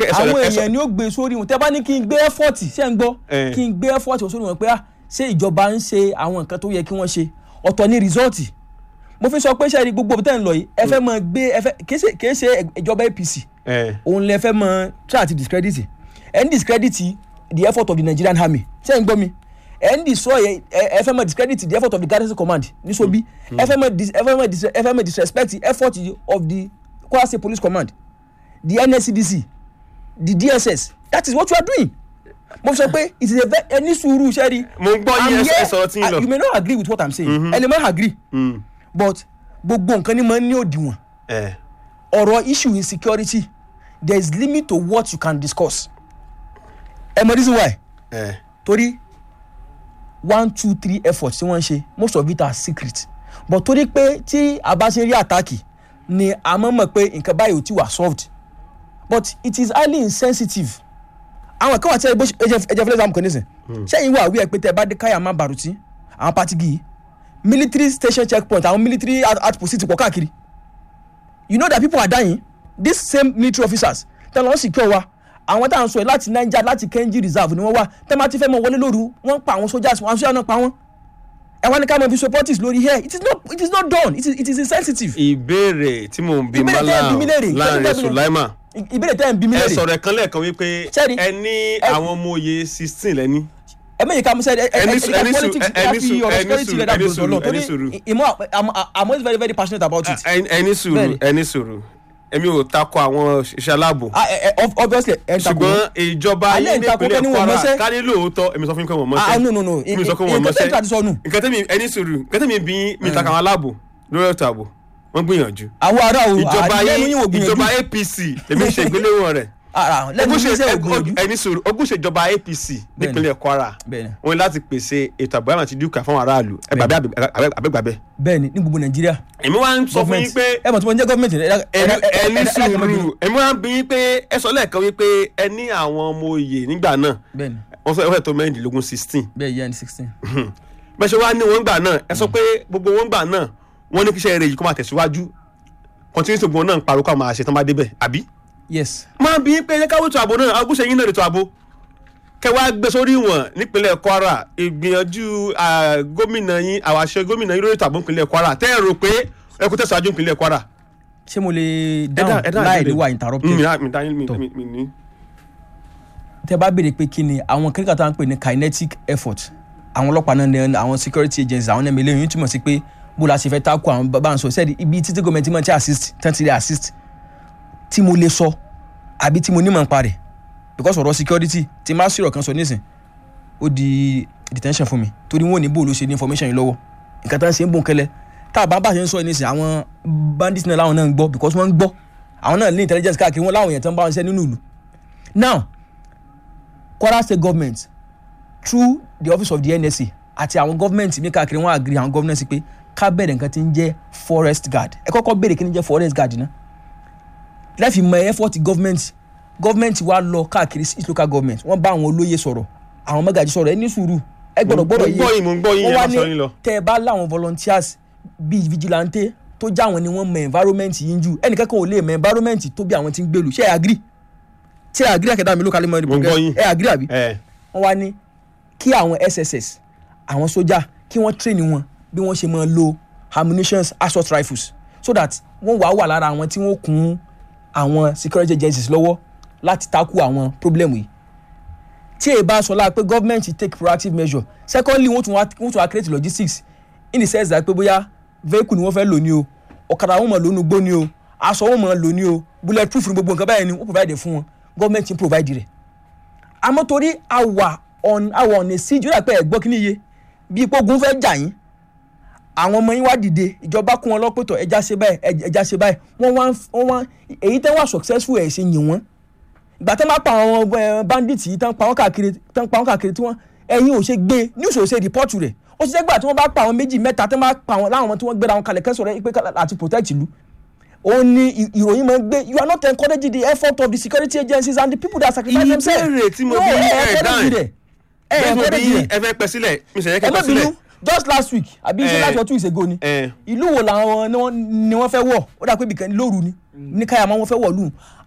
ẹ sọ àwọn ẹ sọ èèyàn ni ó gbé sórí wọn tẹ́ bá ní kí n gbé ẹ́fọ́ọ̀tì ṣé ń gbọ́ Eh. kí n gbé ẹ́fọ́ọ̀tì sórí wọn pé ah ṣé ìjọba ń ṣe àwọn nǹkan tó yẹ kí wọ́n ṣe ọ̀tọ̀ ní rìsọ́ọ̀tì mo fi sọ pé ṣe é rí gbogbo tẹ́ ń lọ yìí ẹ fẹ́ mọ gbé ẹ fẹ́ kìí ṣe kìí ṣe ìjọba APC ẹ òun lẹ fẹ́ mọ try àti discredit ẹ ń discredit the effort of the Nigerian army ṣé ń gbọ́ mi ẹ ń destroy ẹ ẹ fẹ́ mọ discredit the effort of the garrison command ní Sobi ẹ fẹ́ mọ dis ẹ fẹ́ mọ dis ẹ fẹ́ mọ disrespect the effort of the Kwara State Police Command the NSCDC the DSS that is what you are doing mo sọ pé it is a very ẹni sùúrù sẹ́rí. Mo ń gbọ́ yín, I'm ẹ sọ- here- ẹ sọ̀rọ̀ tí ń lọ. you may not agree with what I'm saying ẹ lè má agree mm, but gbogbo nǹkan ni mo ní òdiwọ̀n ẹ ọ̀rọ̀ issue insecurity there is limit to what you can discuss ẹ mọ reason why ẹ torí one two three effort tí wọ́n ń ṣe most of it are secret but torí pé tí a bá ṣe rí àtàkì ni a mọ̀ mọ̀ pé nǹkan báyìí ò ti wà solved but it is highly insensitive àwọn kan wà tí ẹ jẹ ẹ jẹ fẹlẹ sàmù kan nísìn sẹ́yìn wà wí ẹ pé tẹ bá dé káyà má bàrùtì àwọn patigi yìí military station checkpoint àwọn military out- outpost ti pọ̀ káàkiri you know that people are dying these same military officers tẹ lọ secure wa àwọn tá à ń sọ yìí láti niger láti kenji reserve ni wọ́n wá tẹ máa ti fẹ́ mọ wọlé lóru wọ́n pa àwọn soldiers wọn àwọn soldiers náà pa wọ́n ẹ wá ní ká mọ fi supporters lórí here it is not it is not done it is it is insensitive ìbéèrè tí mò ń bí Ìbéèrè tẹ́ ẹ bí mi léèrè, Malam tẹ́ ẹ Lanre bí mi léèrè. Sulaiman I- ìbéèrè tẹ́ ẹ̀ ń bí mi ẹ léèrè sọ̀rọ̀ ẹ̀kan lẹ́ẹ̀kan wípé Ṣẹ́rí, ẹ ní ẹ- àwọn ọmọ òye sixteen lẹ́ni ẹ mẹ́yìn ká mo sẹ́ ẹ ẹ Ẹni ẹ sùúrù, ẹ ẹni politics sùúrù, ẹni láti sùúrù, ọ̀rọ̀ ẹni security sùúrù, lẹ́dà ẹni gbọdọ̀ sùúrù, lọ ẹni torí sùúrù. ìmọ̀ I'm I'm always very very passionate about it. Ẹ- ẹni sùúrù Bẹ́ẹ̀ni. ẹni sùúrù èmi ò takò àwọn iṣẹ́ aláàbò Ah, ẹ- ẹ- ob- obviously ẹ ń takò ṣùgbọ́n wọ́n. ìjọba Alẹ́ yín ń takò pé nípínlẹ̀ ní wọ́n Kwara mọṣẹ́. ká ní lóòótọ́ èmi sọ fún yín pé wọ́n Ah, mọṣẹ́ no, no, no. mi sọ pé Ẹ- wọ́n ẹ- mọṣẹ́ nǹkan tẹ́ ti sọnù. nǹkan tẹ́mi ẹni sùúrù nǹkan tẹ́mi bí yín mi takò àwọn aláàbò lórí ètò ààbò wọ́n gbìyànjú àwọn ará o ìjọba àdìlẹ́nu yín yín ò gbìyànjú ìjọba APC èmi ń ṣe ìgbéléwọ̀n rẹ̀ Ah, lẹ́nu yín sẹ́ ò gbìyànjú. ẹni sùúrù ogúnṣe ìjọba APC nípínlẹ̀ Kwara Bẹ́ẹ̀ni. wọ́n ní láti pèsè ètò àbúrò àti dúkìá fún aráàlú ẹ gbàgbé àbẹ́gbàbẹ́ bẹ́ẹ̀ni ní gbogbo nàìjíríà èmi wá ń sọ fún yín pé ẹ mọ̀ tí mo ń jẹ́ gọ́ọ̀mẹ̀ntì ẹ ẹni ẹni sùúrù èmi wá ń bí yín pé ẹ sọ lẹ́ẹ̀kan wípé ẹ ní àwọn ọmọ oyè nígbà náà bẹ́ẹ̀ni wọ́n fẹ́ fẹ́ tó mẹ́rìndínlógún sixteen bẹ́ẹ̀ yẹn sixteen. bẹ́ẹ̀ ṣe wá ní wọn gbà náà ẹ sọ pé gbogbo wọn gbà náà wọ́n ní kíṣẹ́ rẹ̀ yìí kó máa tẹ̀síwájú continuity gbogbo náà ń parọ́ kó máa ṣe tán bá débẹ̀ àbí. yes máa bí pé ẹ káwé ètò ààbò náà agúnṣe yín náà ètò ààbò kẹwàá gbé sórí wọn nípínlẹ̀ Kwara ìgbìyànjú ah, gómìnà yín àwàṣe gómìnà yín lórí ètò ààbò nípínlẹ̀ Kwara tẹ́ ẹ rò pé ẹ kó tẹ̀síwájú nípínlẹ̀ Kwara. ṣé mo lè Ẹ dá- dáhùn ẹ dá láì ìbéèrè. ní wà interrupted mi mi dá yín mi Tọ́. mi- mi ní. tẹ bá béèrè pé kí ni àwọn kíríkà tó ń pè ní kinetic effort àwọn ọlọ́pàá náà ní àwọn security agencies àwọn ẹ̀mí eléyìí túmọ̀ sí pé bó la ṣe fẹ́ tákù àwọn bá ń sọ sẹ́ẹ̀dì ibi títí gọ́ọ̀mẹ̀ntì máa ti assist tán ti lè assist tí mo lè sọ àbí tí mo nímọ̀ nípa rẹ̀ because ọ̀rọ̀ security tí má sí ọ̀rọ̀ kan sọ nísìn ó di detention fún mi torí wọn ò ní bò ló ṣe ní information yìí lọ́wọ́ nǹkan tá ń ṣe ń bò ń kẹlẹ́ tá a bá bá ṣe ń sọ nísìn àwọn bandits náà láwọn náà ń gbọ́ because wọ́n ń gbọ́ àwọn náà ní intelligence káàkiri wọn láwọn èèyàn tó ń bá wọn ṣiṣẹ́ nínú ìlú now Kwara State government through the office of the NSA àti àwọn government mi káàkiri wọn agree àwọn government pé ká bẹ̀rẹ̀ nǹkan tí ń jẹ́ forest guard ẹ kọ́kọ́ béèrè kí ni jẹ́ forest guard náà lẹ́fì mọ effort government government wa lọ káàkiri each local government wọ́n bá àwọn olóyè sọ̀rọ̀ àwọn mọ́gàjì sọ̀rọ̀ ẹ ní sùúrù ẹ gbọ́dọ̀ Mo gbọ́dọ̀ ń gbọ́ yín, mo ń gbọ́ yín, wọ́n ẹ wá máa sọ yín lọ. tẹ́ ẹ bá láwọn volunteers bíi vigilante tó já àwọn ni wọ́n mọ environment yín jù ẹnìkan kan ò lè mọ environment tó bí àwọn tí ń gbèlú ṣé ẹ agree ṣé ẹ agree àkẹ́dá mi ló kálí mọ́ Mo ń gbọ́ yín. ẹ agree àbí ẹ wọ́n wá ní kí àwọn sss àwọn sójà kí wọ́n train wọn bí wọ́n ṣe máa lo ammunitions assault rifles so that wọ́n wàá wà lára àwọn tí wọ́n kún àwọn security agencies lọ́wọ́ láti tackle àwọn problem yìí tí èyí bá sọ lára pé government take proactive measure secondly wọ́n tún wá wọ́n tún wá create logistics in the sense that pé bóyá vehicle ni wọ́n fẹ́ lò ní o ọ̀kadà wọn mọ̀ lónú gbó ní o aṣọ wọn mọ̀ lò ní o bullet proof ní gbogbo nǹkan báyìí ni wọ́n provide fún wọn government ń provide rẹ̀ àmọ́ torí àwà on àwà on a siege ó dà pé ẹ̀gbọ́n kí ni iye bí ipò ogun fẹ́ jà yín àwọn ọmọ yín wá dìde ìjọba kún wọn lọ́pẹ̀tọ̀ ẹja ṣe báyìí ẹ- ẹja ṣe báyìí wọ́n wá ń- wọ́n wá èyí tẹ́ wà successful ẹ̀ ṣe yìn wọ́n ìgbà tẹ́ máa pa àwọn eh, bandits yìí tán pa wọ́n káàkiri tán pa wọ́n káàkiri tí wọ́n ẹ̀yin ò ṣe gbé news ò ṣe report rẹ̀ ó ṣiṣẹ́ gbà tí wọ́n bá pa àwọn méjì mẹ́ta tán bá pa àwọn láwọn tí wọ́n gbéra wọn kalẹ̀ kẹ́sọ̀rọ̀ pé ká- àti protect ìlú òun ni ì- ìròyìn máa ń gbé you are not encouraging the effort of the security agencies and the people that sacrifice themselves. ìbéèrè tí mo No, bí ẹ ẹ encourage dáhùn rẹ̀. ẹ bẹ́ẹ̀ mo bí encourage rẹ̀ ẹ fẹ́ pẹ́ sílẹ̀ mi ṣe yẹ ẹ kẹ́ má pẹ́ sílẹ̀ bínú just last week àbí ṣe Eh. láti ọtún ìṣègò ni Eh. ìlú wo làwọn ni wọ́n- ni wọ́n fẹ́ wọ̀ ó dà pé ibìkan lóru ni ní káyàmá wọ́n fẹ́ wọ̀ lù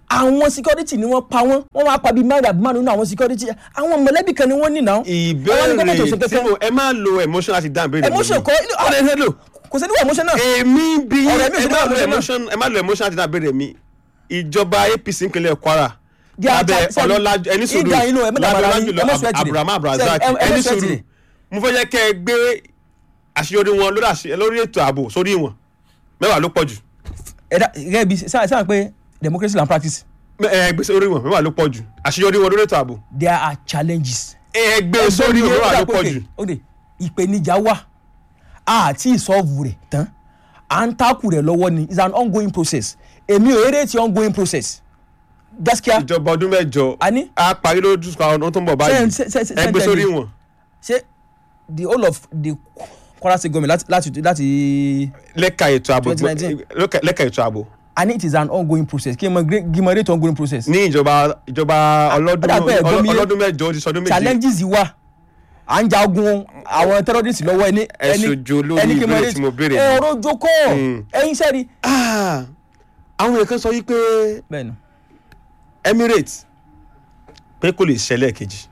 àwọn security ni wọ́n pa wọ́n wọ́n máa pa bíi márùn àbí márùn nínú àwọn security àwọn mọ̀lẹ́bí kan ni wọ́n ní náà. Àwọn ní gómìnà tó ṣe ìbéèrè tí kankan. mo ẹ má lo emotion láti dáhùn béèrè mi. emotion kọ́ ọ̀rẹ́ ẹ lò. kò sí níwọ̀ emotion náà. èmi bí Ọ̀rẹ́ mi ò ẹ sí má dáhùn lo emotion náà. emotion ẹ má lo emotion láti dáhùn béèrè mi ìjọba APC ìpínlẹ̀ Kwara Jẹ́ lábẹ́ ata- sẹ́ni- ọlọ́lá ẹni sùúrù ìgbà inú ẹ mẹ́ta lábẹ́ bàrà yín, ọlájùlọ ẹ má sweat it. Abraham Abrazak Sẹ́ni, ẹ- ẹ má ẹni sweat sùúrù it. mo fẹ́ jẹ́ kẹ́ ẹ gbé àṣeyọrí wọn lórí àṣe- lórí ètò ààbò sórí wọn mẹ́wàá ló pọ̀ jù ẹ̀dá gẹ́gẹ́ bí sáà sáà pé democracy and practice ẹ gbé sórí wọn mẹ́wàá ló pọ̀ jù àṣeyọrí wọn lórí ètò ààbò there are challenges. ẹ gbé sórí wọn mẹ́wàá ló pọ̀ jù. ok ìpèníjà wà àti ìsọ́ọ̀bù rẹ̀ tán à ń takù rẹ̀ lọ́wọ́ ni it's an ongoing process èmi ò eré ti ongoing process gaskiya ìjọba ọdún mẹ́jọ Àní? a parí lójú ọdún tó ń bọ̀ báyìí Ṣé- ṣé- ṣé- ẹ gbé ṣé- sórí ṣé- wọn. ṣé the whole of the Kwara State government láti láti láti lẹ́ka ètò ààbò 2019. lẹ́ka- lẹ́ka ètò ààbò and it is an ongoing process kí n mọ kí n mọ rate ongoing process ní ìjọba ìjọba ọlọ́dún ó dà pé ẹ̀gbọ́n mi yé. ọlọ́dún mẹ́jọ ó ti sọdún méje challenges yìí wà à ń jagun àwọn terrorists lọ́wọ́ ẹni Ẹ ṣojo lórí kí n mọ ìbéèrè rate- tí mo béèrè ẹ ni. ọ̀rọ̀ jókòó Mm. ẹ̀yin sẹ́ni. Ah, àwọn èèyàn kan sọ yí pé bẹ́ẹ̀ni Emirates pé kò lè ṣẹlẹ̀ kejì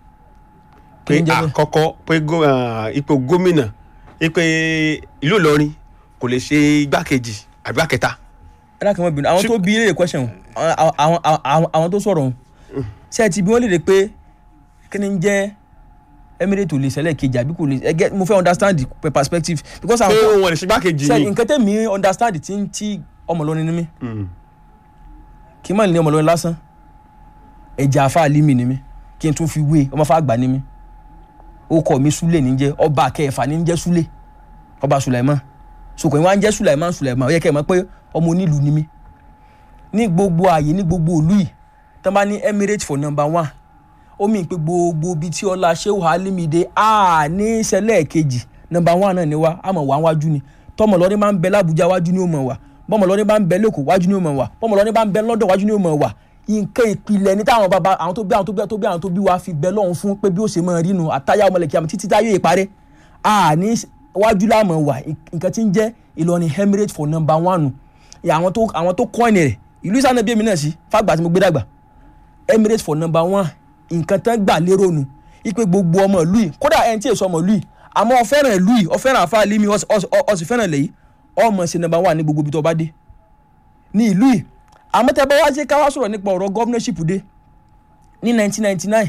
pé Kí ni jẹ́ bẹ́ẹ̀? àkọ́kọ́ pé gó- ah, ipò gómìnà pé ìlú Ìlọrin kò lè ṣe igbákejì àbí igbákẹta ẹ dákẹ́ mọ́ bínú àwọn tó bí ilé question àwọn àwọn àwọn àwọn tó sọ̀rọ̀ ọ̀hún ṣé ẹ ti bí wọ́n lè rè pé kí ni ń jẹ́ Emirates ò lè ṣẹlẹ̀ kejì àbí kò lè ẹ get mo fẹ́ understand the perspective because pé àwọn wọn lè ṣe igbákejì ṣe ni nǹkan tẹ̀mí understand ti ń tí ọmọ Ìlọrin ni mí Mm. kí n má ní ọmọ Ìlọrin lásán ẹ̀jẹ̀ àfa àlímì ni mí kí n tún fi wé ọmọ fà gbà ni mí ó kọ mi Súlè ní jẹ́ ọba kẹfà ní jẹ́ Súlè ọba Sùlẹ̀mán sùkọ̀ yín wá ń jẹ́ Sùlẹ̀mán Sùlẹ̀mán ó yẹ kẹ́ ẹ mọ̀ pé ọmọ onílù ni mí ní gbogbo ààyè ní gbogbo ìlú yìí tán bá ní Emirates for number one ó mì pé gbogbo ibi tí ọlá Shehu Alimide a ní ìṣẹ̀lẹ̀ kejì number one náà ni wá àmọ́ wà wájú ni tọmọ lọrin bá ń bẹ l'Ábùjá wájú ni ó mọ̀ wá bọ́mọ lọrin bá ń bẹ lẹ́kọ̀ọ́ wájú ni ó mọ̀ wá bọ́mọ lọrin bá ń bẹ London wájú ni ó mọ̀ wá nǹkan ìpìlẹ̀ ní táwọn bàbá àwọn tó bí àwọn tó bí àwọn tó bí àwọn tó bí wa fi bẹ lọ́hùn fún pé bí ó ṣe máa rí nu àtàyà ọmọlẹ̀kí àmì títí táyé ìparẹ́ a ní wájú láàmú wà nǹkan tí ń jẹ́ Ìlọrin Emirates for number one nù àwọn tó àwọn tó kọ́ìnì rẹ̀ ìlú ìsànà bíi èmi náà sí fàgbà tí mo gbé dàgbà Emirates for number one nǹkan tán gbà lérò nu ipe gbogbo ọmọ ìlú yìí kódà ẹni tí èso ọmọ ìlú yìí àmọ́ ó fẹ́ràn ìlú yìí ó fẹ́ràn àfa lími ó sì- ó sì- ó sì fẹ́ràn lẹ́yìn ọmọ ṣe number one ní gbogbo ibi tó bá dé ní ìlú yìí àmọ́ tẹ́ bá wá ṣe ká wá sọ̀rọ̀ nípa ọ̀rọ̀ governorship dé ní 1999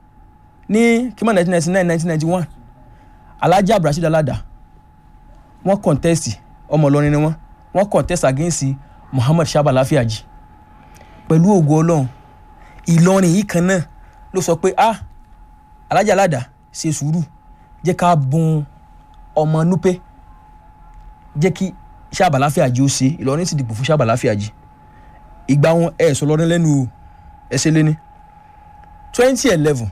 ní kímọ̀ 1999 1991 Alhaji Abdulrasheed Alada wọ́n contest ọmọ Ìlọrin ni wọ́n wọ́n contest against Muhammad Shaba Lafiaji pẹ̀lú ògo Ọlọ́run Ìlọrin yìí kan náà ló sọ pé ah Alhaji Alada ṣe sùúrù jẹ́ ká bùn ọmọ Nupe jẹ́ kí Shaba Lafiaji ó ṣe Ìlọrin sì dìbò fún Shaba Lafiaji ìgbà wọn ẹ sọ lọ́dún lẹ́nu o ẹ ṣe lé ní twenty eleven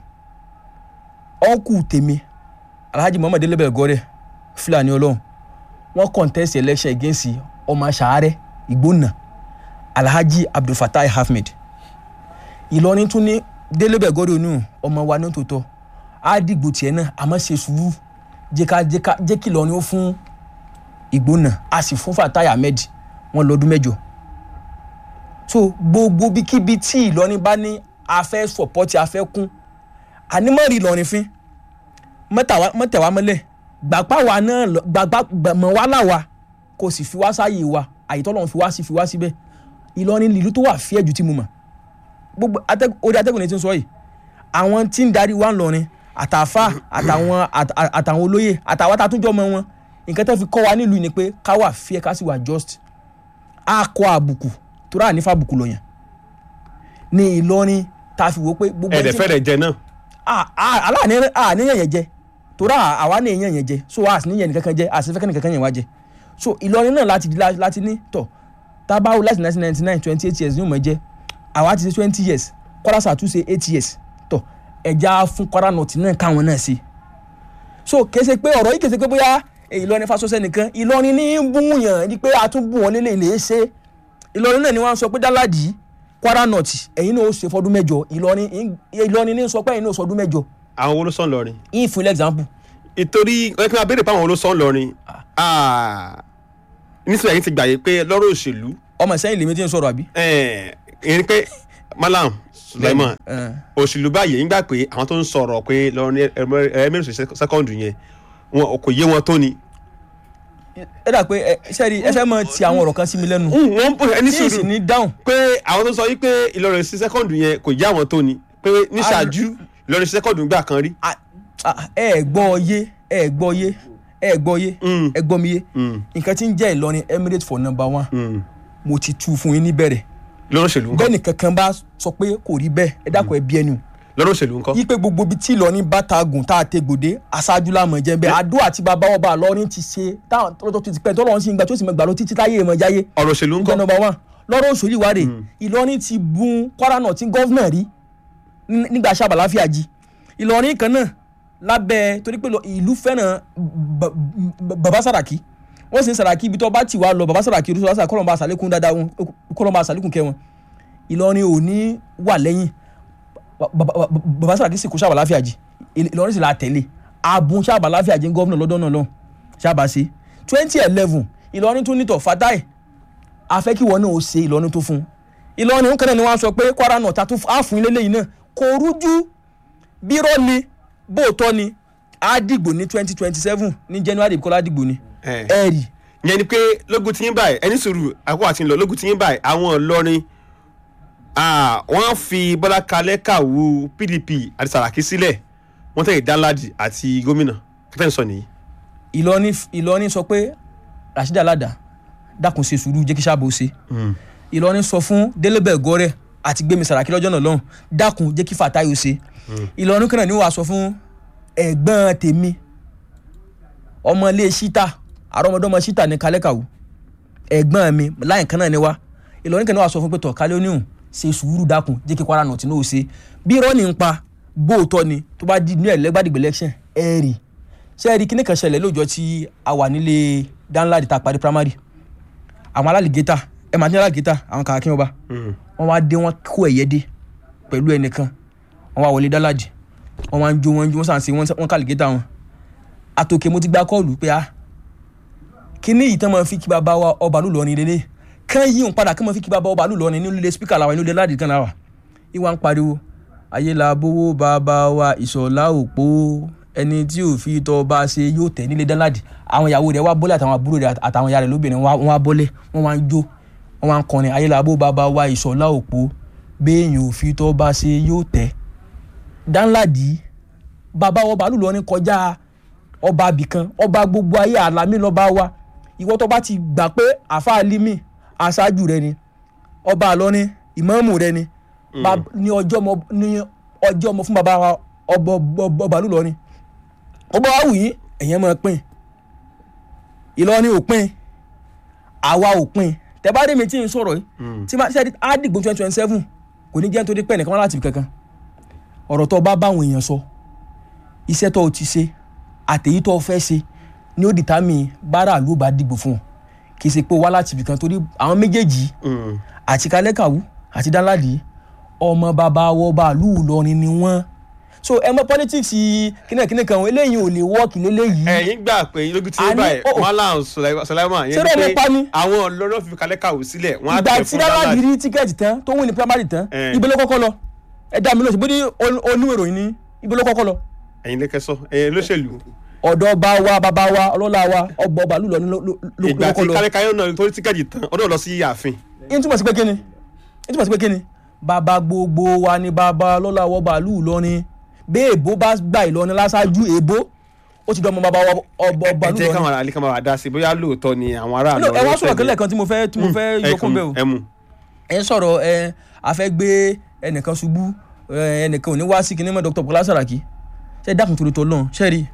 ọ̀nkù tèmi Alhaji Muhammad Delebe Gọ́rẹ́ Fúlàní Ọlọ́run wọ́n contest election against ọmọ sàárẹ̀ ìgbónà Alhaji Abdulfatai Ahmed Ìlọrin tún ní Delebe Gọ́rẹ́ onú ọmọ wa ní tòótọ́ á dìgbò tiẹ̀ náà àmọ́ ṣe sùúrù jẹ́ ká jẹ́ ká jẹ́ kí Ìlọrin ó fún ìgbónà a sì fún Fatai Ahmed wọn lọ́dún mẹ́jọ so gbogbo bíkíbi tí Ìlọrin bá ní a fẹ́ sọ̀pọ́tì a fẹ́ kún ànímọ̀rì Ìlọrin fín mọ́tẹ̀wá mọ́lẹ̀ gbàgbá wa náà lọ- gbàgbá gbàmọ̀ wá láwa kò sì fi wá sáàyè wa àyètọ́ lọ́run fi wá sí fi wá síbẹ̀ Ìlọrin ìlú tó wà fíẹ̀ jù tí mo mọ̀ gbogbo atẹ́g- orí atẹ́gùn ni ti ń sọ yìí àwọn tí ń darí wa ńlọrin àtàfà àtàwọn àt- à- àtàwọn olóyè àtàwọn àtàtúnjọ́ mọ wọn nǹkan tó fi kọ́ wa nílùú ni pé ká wà fíẹ̀ ká sì wà just á kọ àbùkù tó rà nífà àbùkù lọ́yàn ní Ìlọrin tá a fi wò ó pé gbogbo ẹ̀dẹ̀ tí- fẹ́rẹ̀ jẹ náà aláàní àníyàn yẹn jẹ torí àwa ní èèyàn yẹn jẹ so a sì níyàn nìkankan jẹ a sì fẹ́ kẹ́ni kankan yẹn wá jẹ so Ìlọrin náà láti láti ní tọ̀ tábàwò láti nineteen ninety nine twenty eight years ní òmò jẹ àwa ti ṣe twenty years Kwara South tún ṣe eight years tọ̀ ẹja fún Kwara North náà káwọn náà ṣe so kèsè pé ọ̀rọ̀ yìí kèsè pé bóyá eh, Ìlọrin fasọsẹ nìkan Ìlọrin ní ń búyàn ní pé a tún bù wọn lélẹ̀ lè ṣe Ìlọrin náà ni wọ́n sọ pé dáládì Kwara North ẹ̀yin náà ó ṣe fọdún mẹ́jọ Ìlọrin Ìlọrin ní sọ pé ẹ̀yin náà ó sọdún mẹ́jọ àwọn wo ló sàn lọrin yín fún ilé example ìtorí ẹ kí n máa béèrè pé àwọn wo ló sàn lọrin nísìnyí ẹ̀yin ti gbàyè pé lọ́rọ̀ òṣèlú ọmọ sẹ́yìn lèmi tí ń sọ̀rọ̀ àbí. eh, ìyẹn ni pé malam Sulaiman Eh, òṣèlú báyìí ń gbà pé àwọn tó ń sọ̀rọ̀ pé lọ́rin ẹ̀mẹ́rin sẹ́kọ̀ndù yẹn wọn kò yé wọn tó ni. ẹ dà pé ẹ sẹ́ẹ̀rì ẹ fẹ́ mọ ti àwọn ọ̀rọ̀ kan sí mi lẹ́nu wọ́n bọ̀ ẹni tí ì sì sùúrù ní dáhùn pé àwọn tó sọ yìí pé Ìlọrin sí sẹ́kọ̀ndù yẹn kò yé àwọn tó ni pé ní ṣáájú Ìlọrin sí sẹ́kọ̀ndù gbà kan rí. Ah, ah, ẹ ẹ gbọ́ yé ẹ ẹ gbọ́ yé ẹ ẹ gbọ́ yé Mm. ẹ gbọ́ mi yé Mm, nǹkan tí ń jẹ́ Ìlọrin Emirates for number one mm. mo ti tu fún yín níbẹ̀rẹ̀ lọ́rọ̀ òṣèlú ńkọ́ bẹ́ẹ̀ nìkan kan bá sọ pé kò rí bẹ́ẹ̀ ẹ dákun ẹ bí ẹnu lọ́rọ̀ òṣèlú ńkọ́. yí pé gbogbo ibi tí Ìlọrin bá ta gùn tá a tẹ gbòde aṣáájú lámọ̀ jẹ́ bẹ́ẹ̀ àdó àti bàbá ọba Ìlọrin ti ṣe táwọn tó ti pẹ́ tọ́lọ́run sí ń gbà tó sì mọ̀ gbà ló títí táyé ìmọ̀ jáyé ọ̀rọ̀ òṣèlú nǹkan ńkọ́. nọmba one lọ́rọ̀ òṣèlú ìwádìí Ìlọrin ti bun Kwara náà tí gọ́vnà rí ní- nígbà sábà láfíà jí Ìlọrin kan náà lábẹ́ torí pé lọ- ìlú fẹ́ràn ba- ba- bàbá Sàràkí wọ́n sì ń Sàràkí ibi tó bá ti wá lọ bàbá Sàràkí olùsọ̀rọ̀ sàràkí kọ́lọ́mbà àsàlékún dáadáa wọn kọ́lọ́mbà àsàlékún kẹ́ wọn Ìlọrin ò ní wà lẹ́yìn Ba- ba- ba- bàbá Sàràkí sì kó sábà láfíà jí Ìlọrin sì la tẹ̀lé abun sábà láfíà jí gọ́vnà lọ́dọ̀ náà lọ sábà ṣe twenty eleven Ìlọrin tún nítọ̀ Fatai afẹ́ kí wọn náà ó ṣe Ìlọrin tó fún un Ìlọrin nǹkan náà ni wọ́n sọ pé Kwara náà ta tún á fún ilé lẹ́yìn náà kò rújú bírọ́ ni bóòtọ́ ni á dìgbò ní twenty twenty seven ní January Kọ́lá dìgbò ni Ẹ̀. ẹ rí ìyẹn ni pé lógun tí yín báyìí ẹni sùúrù àkókò àti ńlọ lógun tí yín báyìí àwọn Ìlọrin ah, wọ́n fi Bọ́lá Kalẹ́ kàwú PDP àti Sàràkí sílẹ̀ wọ́n tẹ̀lé Danladi àti gómìnà kí tẹ́ ń sọ nìyí. Ìlọrin Ìlọrin sọ pé Rasheed Alada dákun ṣe sùúrù jẹ́ kí sábò ṣe Ìlọrin sọ fún Délébẹ̀ Gọ́rẹ̀ àti Gbémi Sàràkí lọ́jọ́ náà lọ́hùn dákun jẹ́ kí Fatai ó ṣe Ìlọrin kan náà ni wàá sọ fún ẹ̀gbọ́n tèmi ọmọ ilé ṣítà àrọ́mọdọ́mọ ṣítà ní kálẹ́kàwù ẹ̀gbọ́n mi láyìn kan náà ni wá Ìlọrin kan náà wàá sọ fún pé tọ̀ kálẹ́ oníhùn ṣe sùúrù dákun jẹ́ kí Kwara North náà ó ṣe bí irọ́ ní ń pa bóòtọ́ ni tó bá di ní ẹ̀lẹ́gbàdìgbẹ̀ election ẹ̀ rí ṣe é rí kíní kan ṣẹlẹ̀ lóòjọ́ tí a wà nílé Danladi tá a parí primary àwọn alálìgétà ẹ máa ní alálìgétà àwọn kàkín ọba wọ́n wá dé wọ́n kó ẹ̀yẹ dé pẹ̀lú ẹnìkan wọ́n wá wọlé Danladi wọ́n wá ń jó wọ́n ń jó wọ́n sàn sí wọ́n kàlìgétà wọn àtòkè mo ti gba kọ́ọ̀lù pé a kíní yìí tán máa fi kí bàbá wa ọba lù lọ́rin lélẹ̀ kán yí òun padà kán máa fi kí bàbá ọba lù lọ́rin ní ilé spíkà làwọn ilé ládìí kan láwà ìwà ń pariwo ayé la bówó bàbá wa ìṣọ̀lá òpó ẹni tí ò fi tọ́ bá ṣe yóò tẹ̀ nílé Danladi àwọn ìyàwó rẹ̀ wá bọ́lẹ̀ àtàwọn àbúrò rẹ̀ àtàwọn ìyá rẹ̀ lóbìnrin wọ́n wá bọ́lẹ̀ wọ́n wá ń jó wọ́n wá ń kọrin ayé la bó bàbá wa ìṣọ̀lá òpó béèyàn ò fi tọ́ bá ṣe yóò tẹ̀ Danladi bàbá wa bàálù lọ́rin kọjá ọba abìkan ọba gbogbo ayé àlámì lọ́ba wa ìwọ tó bá ti gbà pé àfa alimi aṣáájú rẹ ni ọba àlọ́rin ìmáàmù rẹ ni Bab- ní ọjọ́ ọmọ ní ọjọ́ ọmọ fún bàbá wa ọba ọba bàálù lọ́rin ọba wa wù yín ẹ̀yẹn máa pín Ìlọrin ò pín àwa ò pín tẹ́bádé mi tí ń sọ̀rọ̀ yìí tí máa ṣe á dìgbò twenty twenty seven kò ní jẹ́ nítorí pé ẹnìkan wá láti ibì kankan ọ̀rọ̀ tó bá báwọn èèyàn sọ iṣẹ́ tó o ti ṣe àtẹ̀yí tó o fẹ́ ṣe ni ó dìtámì bára ló bá dìgbò fún ọ kì í ṣe pé ó wá láti ibì kan torí àwọn méjèèjì àti kálẹ́kàwú àti Danladi ọmọ bàbá wọ bàálù Ìlọrin ni wọ́n so ẹ mọ politics kínàkínà kan eléyìí ò lè wọ́ọ̀kì léléyìí ẹ̀yin gbà pé lógun tí A yín ní- báyìí oh. Malam Sulaiman Ṣé bẹ́ẹ̀ ni pa ni? àwọn Ìlọrin fi Kalẹ́ kàwú sílẹ̀ wọ́n á ìgbà tẹ̀ tí fún Danladi Danladi. rí tíkẹ́ẹ̀tì tán tó win ní primary tán Eh. ibo ló kọ́kọ́ lọ ẹ dá mi lóṣù bó ní oníwèròyìn ní ibo ló kọ́kọ́ lọ ẹ̀yin lẹ́kẹ́ sọ ẹ̀yin lóṣèlú ọ̀dọ̀ bá wa bàbá wa ọlọ́lá wa ọgbọ̀ bàálù lọ ní ló ló- ló ìgbà tí kọ́kọ́ lọ. Kalẹ́ Kalẹ́ náà torí tíkẹ́ẹ̀tì tán ọdún lọ sí ààfin yín túmọ̀ sí pé kíni yín túmọ̀ sí pé kíni bàbá gbogbo wa ni bàbá lọ́la wọ bàálù Ìlọrin bí èbó bá gba Ìlọrin láṣáájú èbó ó ti dọ́mọ bàbá wa ọbọ ẹ bàálù jẹ́ Ìlọrin. káwọn àlè kan máa wà dá sí bóyá lóòótọ́ ni àwọn ará No, ẹ wá sọ̀rọ̀ tẹ̀lé. kílẹ̀ kan tí mo fẹ́ tí mo fẹ́ ẹ yọkún kàn- bẹ́ẹ̀ o ẹ mú ẹ ń sọ̀rọ̀ ẹ a fẹ́ gbé ẹnìkan ṣubú ẹ, ẹnìkan ò ní wá sí kinní mọ́ Dr. Bukola Saraki ṣe dákun torí tọ́ lọ́n ṣe rí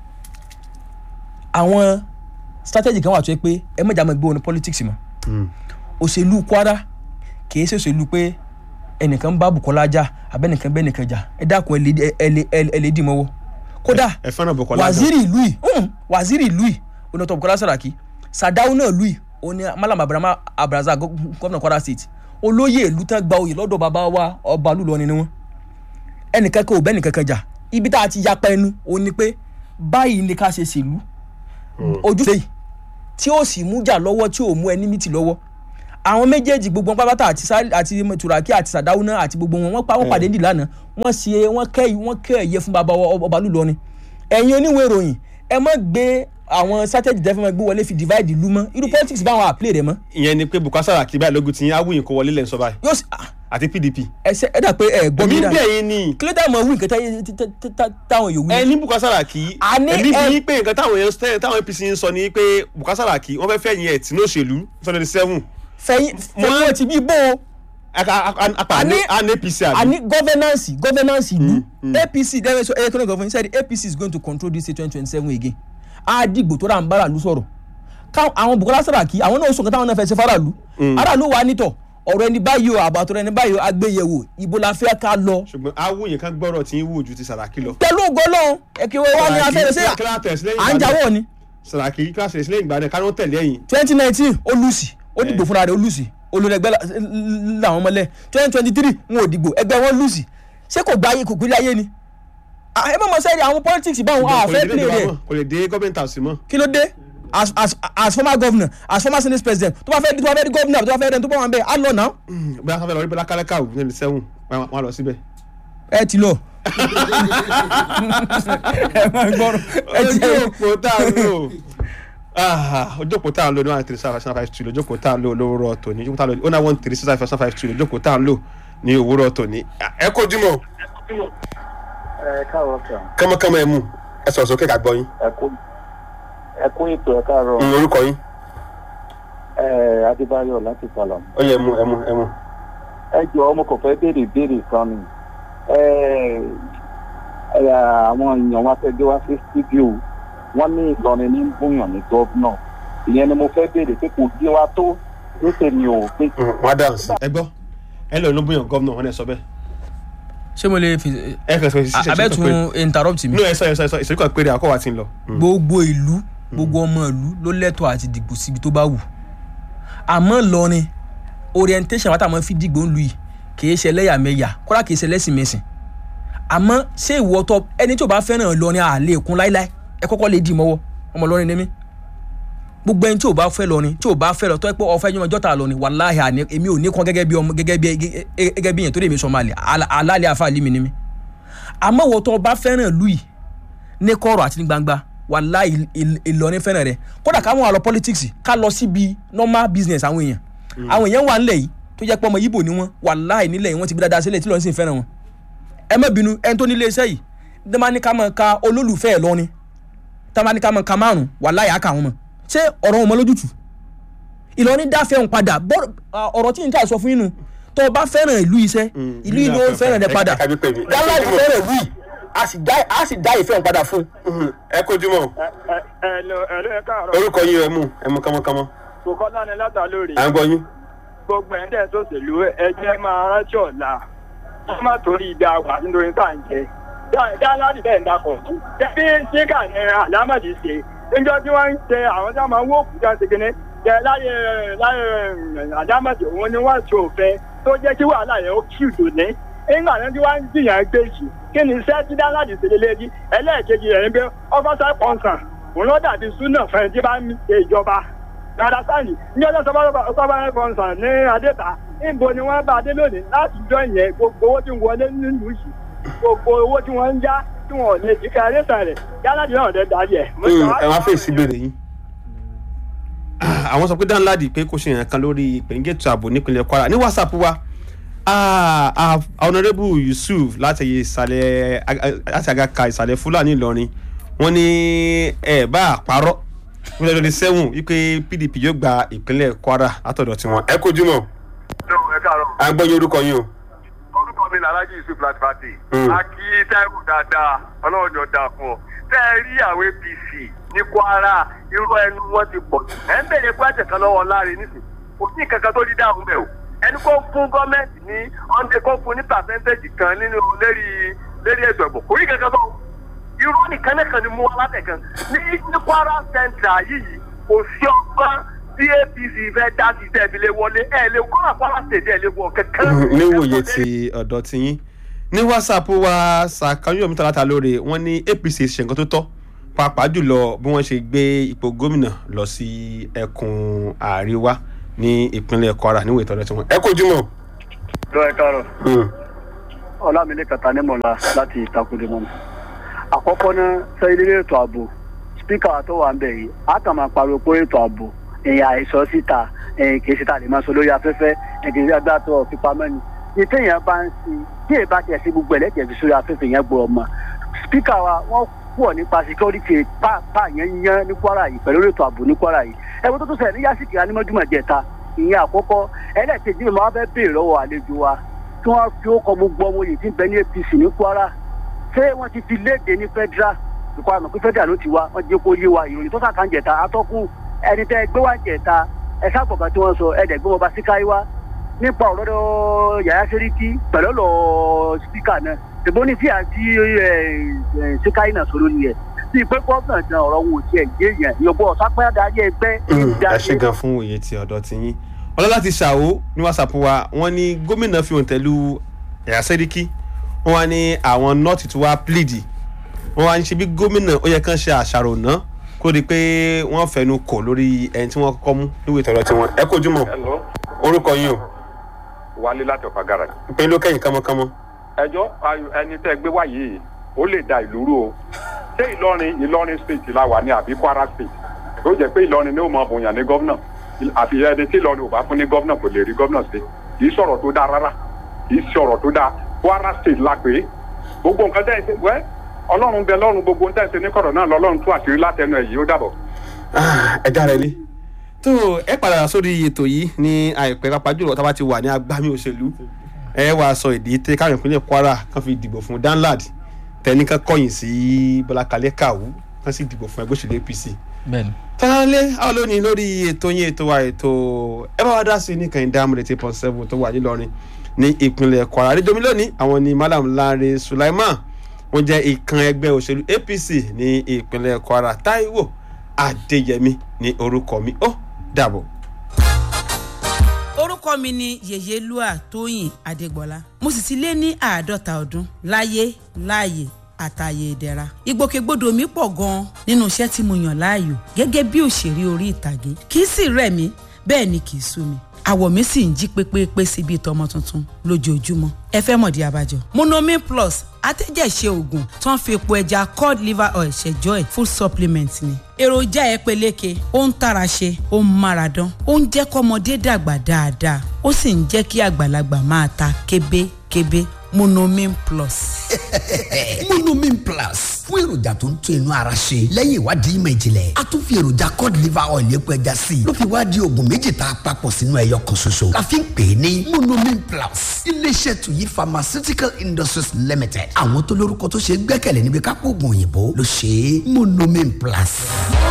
àwọn strategy kan wà tó yẹ pé ẹ mọ̀jà mọ̀ gbé wọn ní politics mọ́ òṣèlú Kwara kìí ṣe òṣèlú pé ẹnìkan ń bá Bukola jà abẹ́nìkan bẹ́ẹ̀ nìkan jà ẹ dákun ẹ lè- ẹ lè- ẹ lè dì mọ́wọ́ kódà ẹ fẹ́ràn Bùkọ́lá gan. waziri ìlú yìí mm, waziri ìlú yìí oní Dr. Bukola Saraki Sadau náà ìlú yìí oní Malam Abraham Abraza gómìnà Kwara State olóyè ìlú tán gba oyè lọ́dọ̀ bàbá wa ọba lùlọrin ni wọ́n ẹnìkan kan ò bẹ́ẹ̀ nìkan kan jà ibi tá a ti yapa ẹnu òun ni pé báyìí ni ká ṣe ṣèlú ojúṣe yìí tí ó sì mú jà lọ́wọ́ tí ò mú ẹni mìtì lọ́wọ́ àwọn méjèèjì gbogbo wọn pápátá àti Sá- àti turaki àti sàdáwùnà àti gbogbo wọn wọn pa wọn pàdé nídìí lánàá wọn ṣe wọn kẹ wọn kẹ ẹyẹ fún bàbá ọ- ọba lùlọ ni ẹ̀yin oníwèé ìròyìn ẹ má gbé àwọn strategy tẹ́ fẹ́ máa gbé wọlé fi divide ìlú mọ́ irú politics báwọn àplé rẹ̀ mọ́ ìyẹn ni pé Bukola Saraki báyìí lógun ti yín awúyìn kó wọlé lẹ́nu sọ báyìí yóò sì ah, àti PDP. ẹ ṣe ẹ dà pé ẹ gbọ́ èmi mi ń dáa bẹ̀ yín ni kí ló dé mọ̀ wí nǹkan táyé- tá- tá- tá- táwọn yòówù ẹ ní Bukola Saraki A ní èmi ẹ- bí pé nǹkan táwọn èèyàn sẹ táwọn APC ń sọ ni pé Bukola Saraki wọ́n fẹ́ fẹ́ yín ẹ̀ tí ní òṣèlú twenty seven fẹ̀yìn fẹ̀yìn ti bí bó o apá A ní ní- an APC àbí. àní governance governance ìlú apc dẹ́rẹ́ sọ electoral government said apc is going to control this state twenty twenty seven again á dìgbò tó rà ń bára lu sọ̀rọ̀ ká àwọn Bukola Saraki àwọn náà sọ nǹkan táwọn náà fẹ́ ṣe faraàlú aráàlú wa nítọ̀ ọ̀rọ̀ ẹni báyìí o àbàtọ̀rọ̀ ẹni báyìí o agbéyẹ̀wò ibo la fẹ́ ká lọ ṣùgbọ́n awúyìn kan gbọ́rọ̀ tí ń wù ju ti Saraki lọ. pẹ̀lú ògbọ́lọ́ ẹ̀kẹ́ wa ni afẹ́rẹ́ sí Saraki kíláà tẹ̀sí lẹ́yìn à ń ìgbà náà. jáwọ́ ni Saraki kíláà tẹ̀sí lẹ́yìn ìgbà náà káwọn tẹ̀lé ẹ̀yìn. twenty nineteen ó lùsì ó dìgbò fúnra rẹ̀ ó lùsì olùrẹ̀gbẹ́ làwọn ọmọlẹ̀ twenty twenty three wọn ò dìgbò ẹgbẹ́ wọn lùsì ṣé kò gbá ayé kò gbélé ayé ni Ah, ẹ mọ̀ mọ̀ sẹ́yìn àwọn politics báwọn Kò àfẹ́ lè dé play ìjọba rẹ̀ mọ́, kò lè dé gọ́ọ̀mẹ̀ntì àwòsí mọ́. kí ló dé as as as former governor as former senate president tó bá fẹ́ tó bá fẹ́ di governor tó bá fẹ́ rẹ̀ tó bá wà ń bẹ̀ á lọ náà bí a sábẹ́ lọ rí bọ́lá kálẹ́kà ò ní sẹ́wọ̀n wọn á lọ síbẹ̀. ẹ ti lọ. ẹ máa gbọ́rọ̀ ẹ ojú jẹ́ òpó tá a lò Ah, ojú òpó tá a lò ní one three seven five two ojú òpó tá a lò lówóró tòní ojú òpó tá a lò ní one three six five five two ojú òpó tá a lò ní òwúrọ̀ tòní. ẹ kojú mọ́ ẹ káàárọ̀ sà kánmọ́kánmọ́ ẹ mú ẹ sọ̀rọ̀ sókè ká gbọ́ yín ẹ kú ẹ kú ètò ẹ káàárọ̀ Mm, orúkọ yín ẹ adébáyọ̀ láti sàlọ̀ ó yẹ ẹ mú ẹ mú ẹ mú. ẹ jọ ọmọ kò fẹ́ béèrè ìbéèrè kan ni ẹ ẹ àwọn èèyàn wa fẹ́ gbé wá sí stúdíò wọ́n ní Ìlọrin ní bóyàn ní gọ́vnà ìyẹn ni mo fẹ́ béèrè pé kò gbé wa tó lóṣè mi ò pé wọn á dáhùn sí. ẹ gbọ́ ẹ lọ lóbóyàn gómìnà wọn ẹ sọ bẹ́ẹ̀. ṣé mo lè fi ẹ kàn sọ ìṣiṣẹ́ abẹ́tún interrupt mi nínú ẹ sọ ẹ sọ ẹ sọ ìṣèlú kan péré àkọ́wà ti ń lọ. gbogbo ìlú gbogbo ọmọ ìlú ló lẹ́tọ̀ọ́ àti dìgbò síbi tó bá wù àmọ́ Ìlọrin orientation wa táwọn fi dìgbò ń lu yìí kìí ṣe ẹlẹ́yàmẹ̀yà kódà kìí ṣe ẹlẹ́sìnmẹ̀sìn àmọ́ ṣé ìwọ tọ ẹni tí ò bá fẹ́ràn Ìlọrin àlè kún láíláí ẹ kọ́kọ́ lè dì mọ́wọ́ ọmọ Ìlọrin ni mí gbogbo ẹni tí ò bá fẹ́ Ìlọrin tí ò bá fẹ́ lọ tọ́ ẹ pé ọ̀fẹ́ yọmọ jọ́ta Ìlọrin wàláhì àní èmi ò ní kan gẹ́gẹ́ bí ọmọ gẹ́gẹ́ bí gẹ́gẹ́ bí yẹn tó lè mi sọ máa lè alálẹ̀ àfàlì mi ni mí àmọ́ ìwọ tọ bá fẹ́ràn ìlú yìí ní kọ̀rọ̀ àti ní gbangba wàláhì Ìl- Ìlọrin fẹ́ràn rẹ̀ kódà káwọn àlọ́ politics ká lọ síbi normal business àwọn èèyàn àwọn èèyàn wà nílẹ̀ yìí tó jẹ́ pé ọmọ Ìgbò ni wọ́n wàláhì nílẹ̀ yìí wọ́n ti gbé dáadáa sílẹ̀ tí lọ́n sì ń fẹ́ràn wọn ẹ má bínú ẹni tó nílé iṣẹ́ yìí ní máa ní ká máa ka olólùfẹ́ Ìlọrin tá a máa ní ká máa ka márùn wàláhì á kà wọ́n mọ̀ ṣé ọ̀rọ̀ wọn mọ lójútù Ìlọrin dáfẹ́ òun padà bọ́- à, ọ̀rọ̀ tí n ká sọ fún yín nu tó o bá fẹ́ràn ìlú iṣẹ́ ìlú yìí ló ń fẹ́ràn rẹ padà ẹ kájú pè mí. yálà ìlú fẹ́ràn ìlú yìí a sì dá a sì dá ìfẹ́ òun padà fún un. ẹ kojú mọ́ ẹ ẹ ẹ lọ ẹ lọ ẹ káàárọ̀ orúkọ yín ẹ mú ẹ mú kánmọ́kánmọ́ Bùkọ́lá ni látà lórí à ń gbọ́ yín. gbogbo ẹ̀ ń tẹ̀ tó ṣèlú ẹjẹ́ máa rántí ọ̀la wọ́n má torí ìdá wà nítorí tá à ń jẹ dáńláàdì bẹ́ẹ̀ ń dakọ̀ bí síkà ní àlámọ̀dì ṣe níjọ́ tí wọ́n ń ṣe àwọn tí wọ́n máa ń wó òkúta ṣe kíní jẹ láyé láyé àlámọ̀dì òun ni wọ́n ṣe òfin tó jẹ́ kí wàhálà yẹn ó kí ìdò ní nígbà náà tí wọ́n ń jìyàn gbé yìí kí ni iṣẹ́ tí dáńláàdì ṣe lélẹ́yìn ẹlẹ́ẹ̀kejì rẹ̀ ń bẹ ọ́fọ́sà pọ̀nsán òun ló dàbí súnà fẹ́ẹ́ tí bá ń ṣe ìjọba dada sáyì ní ọjọ́ sọ́bàrà fọ́nsán ní adéta níbo ni wọ́n bá dé lónìí láti jọ ìyẹn gbogbo owó tí ń wọlé nílùú yìí gbogbo owó tí wọ́n ń já tí wọ́n ò lè jí ká adéta rẹ̀ yálàdì náà dẹ̀ darí ẹ̀. ẹ wá fèsì ìbéèrè yín. àwọn sọ pé dáńláàdì pé kò ṣe yàn kan lórí ìpèníjètò ààbò nípínlẹ̀ Kwara ní whatsapp wa ah, ah, honourable Yusuf láti ìsàlẹ̀ láti àgàkà ìsàlẹ̀ Fúlàní Ìlọrin wọ́n ní ẹ bá àparọ́ wọ́n lọ́dọ̀ sẹ́wọ̀n wípé PDP yóò gba ìpínlẹ̀ Kwara látọ̀dọ̀ tiwọn. ẹ kojú mọ́ ẹ káàárọ̀ à ń gbọ́ yín orúkọ yín o. orúkọ mi ni alhaji yusuf latifati Mm. a kí táìwù dáadáa ọlọ́run ni ó dáa fún ọ tẹ́ ẹ rí àwọn apc ní kwara irú ẹnu wọn ti pọ̀ jù ẹ̀ ń bèrè pẹ́ẹ́tẹ̀ kan lọ́wọ́ láàrin nísìn kò sí nǹkan kan tó rí dáhùn bẹ́ẹ̀ o ẹni kó fún gọ́ọ̀mẹ̀ntì ní ọ̀ndẹ̀ kó fún ní pàṣẹ́ntéèjì kan nínú lérí lérí ètò ẹ̀bùn kò rí kankan tó irú nìkan nìkan ni mú wa látẹ̀kan ní ní kwara central yìí kò sí ọgbọ́n tí apc fẹ́ dá sí tẹ̀bílẹ̀ wọlé ẹ̀ lè kọ́ra kwara state ẹ̀ lè wọ kankan. níwòye ti ọ̀dọ̀ ti yín ní whatsapp wa sàkáyọ̀mí tàlátà lóore wọ́n ní apc ṣe nǹkan tó tọ́ pàápàá jùlọ bí wọ́n ṣe gbé ipò gómìnà lọ sí ẹkùn àríwá ní ìpínlẹ̀ kwara níwèé tọ́lẹ̀ tí wọ́n. ẹ kojú mọ́. lọ ẹ káàárọ̀ ọlámilé kàtà nímọ̀lá láti ìtakùdé mọ́ni. àkọ́kọ́ náà sẹ́yìn nílé ètò ààbò spíkà tó wà ń bẹ̀ yìí á kàn máa pariwo pé ètò ààbò ẹ̀yà àìsàn síta ẹ̀yìn kì í síta lè máa sọ lórí afẹ́fẹ́ ẹ̀kì í agbá tó fipamọ́ ni. ní téèyàn bá ń sin tí èèbá tiẹ̀ sí gbogbo ẹ̀lẹ́tẹ̀ fi sórí afẹ́fẹ́ yẹn gbọ́ ọmọ. spíkà wa wọ́n pọ̀ nípa security pàápàá yẹn yẹn ní kwara yìí pẹ̀lú ètò ààbò ní kwara yìí. ẹ̀wọ́n tó tó ṣẹlẹ̀ ní yásìkì anímọ́júmọ̀ jẹta ìyẹn àkọ́kọ́ ẹlẹ́ẹ̀kejì mi máa fẹ́ béèrè lọ́wọ́ àlejò wa tí wọ́n fi ó kọ gbogbo ọmọ yìí tí ń bẹ ní apc ní kwara ṣé wọ́n ti fi léde ní federal ìkọ́ àmọ́ pé federal ló ti wá wọ́n jẹ́ kó yé wa ìròyìn tó sàkà ń jẹ̀ta atọ́kùn ẹni tẹ́ ẹ gbé wá jẹ̀ta ẹ sábọ̀gà tí wọ́n sọ ẹ̀dẹ̀ gbé wọn bá síkáyé wá nípa ọ̀rọ̀ yàrá sẹ́ríkì pẹ̀lú ọ̀rọ̀ spíkà náà ṣèbó ní tí àti síkáyé náà sọ lórí ẹ̀ tí ìpé gómìnà gan ọ̀rọ̀ wọn ò tiẹ̀ yé yẹn ìyọ̀bọ̀ sápẹ́ adarí ẹgbẹ́ ẹ ṣe gan fún òye ti ọ̀dọ̀ ti yín ọlọ́lá ti ṣàwó ní whatsapp wa wọ́n ní gómìnà fi hàn tẹ̀lú ẹ̀yà sẹ́ríkì wọ́n wá ní àwọn nọ́ọ̀tì tó wá pílìdì wọ́n wá ní ṣe bí gómìnà ó yẹ kán ṣe àṣàrò ná kó di pé wọ́n fẹnu kò lórí ẹni tí wọ́n kọ́kọ́ mú níwèé tọ̀rọ̀ tiwọn ẹ kojú mọ́ Hello, orúkọ yín o wálé láti ọ̀fà gàrà. pé ló kẹ́yìn kánmọ́kánmọ́ ẹjọ́ ayò- ẹni tẹ́ gbé wá yìí ó lè da ìlú rú o ṣé ìlọrin ìlọrin state la wà ní àbí kwara state ó jẹ́ pé ìlọrin ni ó mọ bòyàn ní gómìnà àfi ẹni tí ìlọrin ò bá fún ní gómìnà kò lè rí gómìnà ṣe kì í sọ̀rọ̀ tó dáa rárá kì í sọ̀rọ̀ tó dáa kwara state la pé gbogbo nǹkan tẹ́ ẹ ṣe wẹ́ ọlọ́run bẹ lọ́run gbogbo tẹ́ ẹ ṣe ní kọ̀rọ̀ náà lọ́lọ́run tú àṣírí látẹnu ẹ̀ yìí ó dàbọ̀. ẹ já rẹ lé tó ẹ padà sórí ètò yìí ní àìpẹ́ pápá jùlọ tá a bá ti wà ní agbámi òṣèlú ẹ wàá sọ ìdí tẹ káwọn ìpínlẹ̀ kwara kan fi dìbò fún danlad tẹnìkan kọ̀yìn sí bọ́lá kalẹ́ kàwú kan sì dìbò fún ẹgbẹ́ òṣèlú apc bẹ́ẹ̀ni. tọ́lálẹ́ àwọn lónìí lórí ètò yín ètò wa ètò ẹ bá wa dá sí ní kàìndé amúlẹ̀ tí point seven tó wà nílọrin ní ìpínlẹ̀ kwara àdéjọmi lónìí àwọn ni malam lanre sulaiman wọn jẹ́ ìkan ẹgbẹ́ òṣèlú apc ní ìpínlẹ̀ kwara taiwo adéyẹmí ní orúkọ mi ó dàbọ̀. orúkọ mi ni yèyélúà tóyìn adégbọlá mo sì ti lé ní àádọ́ta ọdún láyé láàyè àtàyè ìdẹ̀ra ìgbòkègbodò mi pọ̀ gan-an nínú iṣẹ́ tí mo yàn láàyò gẹ́gẹ́ bí òṣèré orí ìtàgé kì í sì rẹ̀ mí bẹ́ẹ̀ ni kì í sú mi àwọ̀ mi sì ń jí pépépé sí bíi tọmọ tuntun lójoojúmọ́ ẹ fẹ́ mọ̀dí abájọ. monomin plus atẹ́jẹ̀ṣe oògùn tó ń fi epo ẹja cod liver oil ṣẹjọ́ ẹ̀ full supplement ni. èròjà ẹ peléke ó ń tara ṣe ó ń mára dán ó ń jẹ́ kọ́mọdé dàgbà dáadáa ó sì ń jẹ́ kí àgbàlagbà máa ta kébékébé monomin plus. monomin plus fún èròjà tó ń tún inú ara ṣe lẹ́yìn ìwádìí ìmọ̀ ìjìnlẹ̀ a tún fi èròjà cod liver oil epo ẹja sí i ló fi wá di oògùn méjì tá a papọ̀ sínú ẹyọ kan ṣoṣo la fi ń pè é ní monomin plus iléeṣẹ́ tuyi pharmaceutical industries limited àwọn tó lórúkọ tó ṣe é gbẹ́kẹ̀lé níbi kápò oògùn òyìnbó ló ṣe é monomin plus.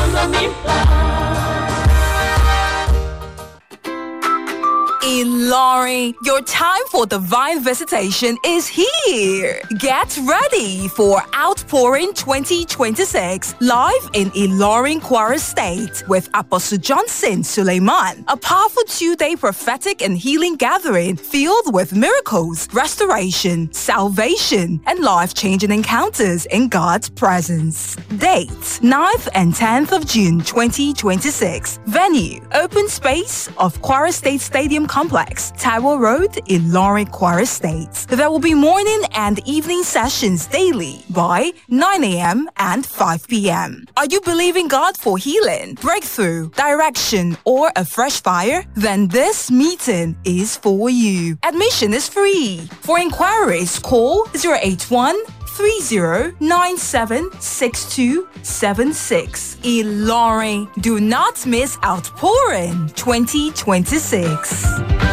Ilorin, your time for divine visitation is here. Get ready for Outpouring 2026 live in Ilorin Kwara State with Apostle Johnson Suleiman, a powerful two-day prophetic and healing gathering filled with miracles, restoration, salvation, and life-changing encounters in God's presence. Date 9th and 10th of June 2026. Venue Open Space of Kwara State Stadium Complex, Taiwo Road, Ilorin, Kwara State. There will be morning and evening sessions daily by 9 a.m. and 5 p.m. Are you believing God for healing, breakthrough, direction, or a fresh fire? Then this meeting is for you. Admission is free. For inquiries, call 081 30976276. Ilorin. Do not miss Outpouring 2026.